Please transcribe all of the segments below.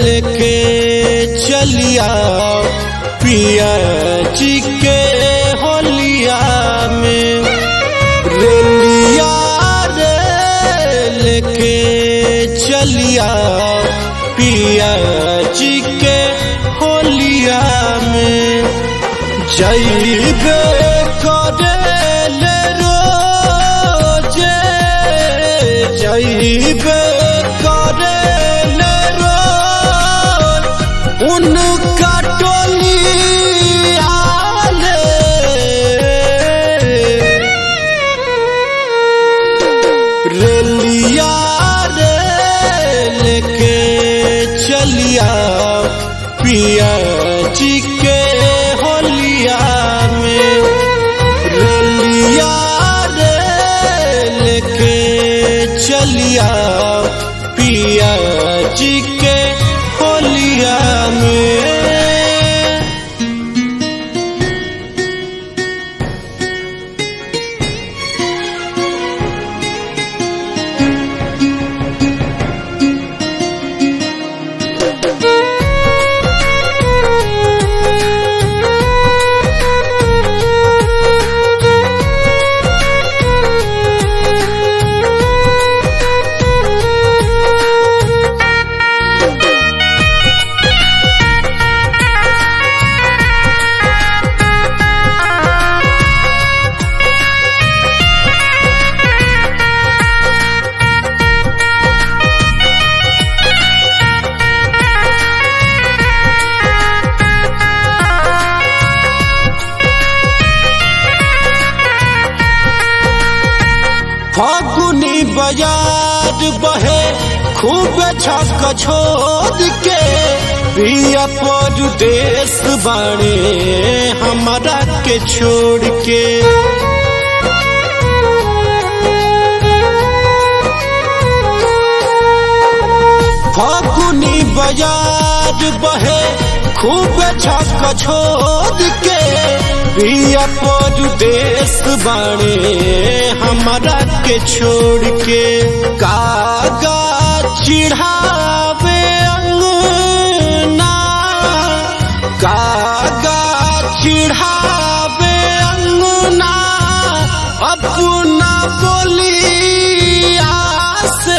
लेके चलिया पिया जी के होलिया में रेलिया रे लेके चलिया पिया जी के होलिया में जैबे करे ले रोजे जैबे करे ले रोज उनका टोली आले रेलिया रे लेके चलिया पिया जी के होलिया में रेलिया रे लेके चलिया पिया जी के होलिया में फागुनी बाजार बहे खूब छक छोड़ के पिया परदेश बाणे हमारा के छोड़ के फागुनी बाजार बहे खूब छक छोड़ के पिया परदेश बाणे हमारा के छोड़ के कागा चिढ़ावे अंगना कागा चिढ़ावे अंगना अपना बोलिया से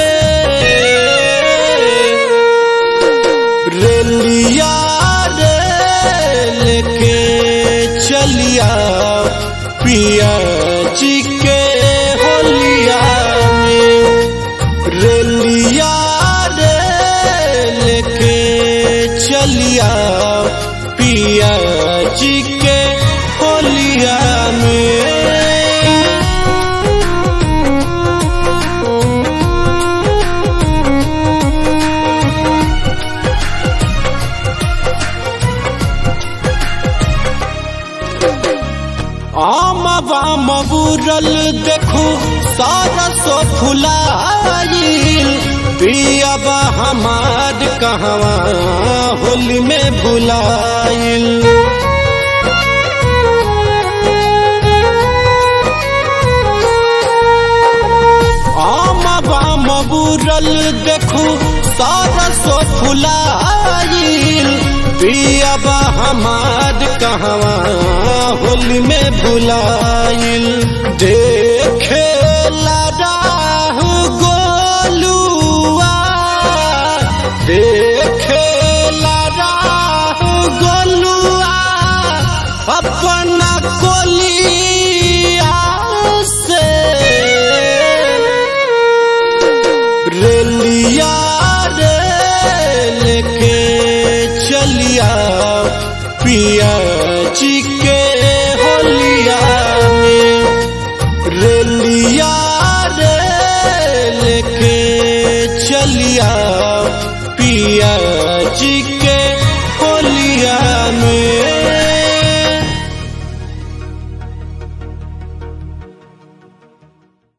रेलिया रे लेके चलिया पिया जी के होलिया में रेलिया रे लेके चलिया पिया जी के होलिया में आम बाम बुरल देखू सरसो फुलाइल पियाबा हमार कहवा होली में भुलाइल आम बाम बुरल देखू सरसो फुलाइल पियाबा हमार कहवा होली में भुलाइल देखे राह गोलुआ देखे राह गोलुआ अपना कोलिया से रेलिया रे लेके चलिया पिया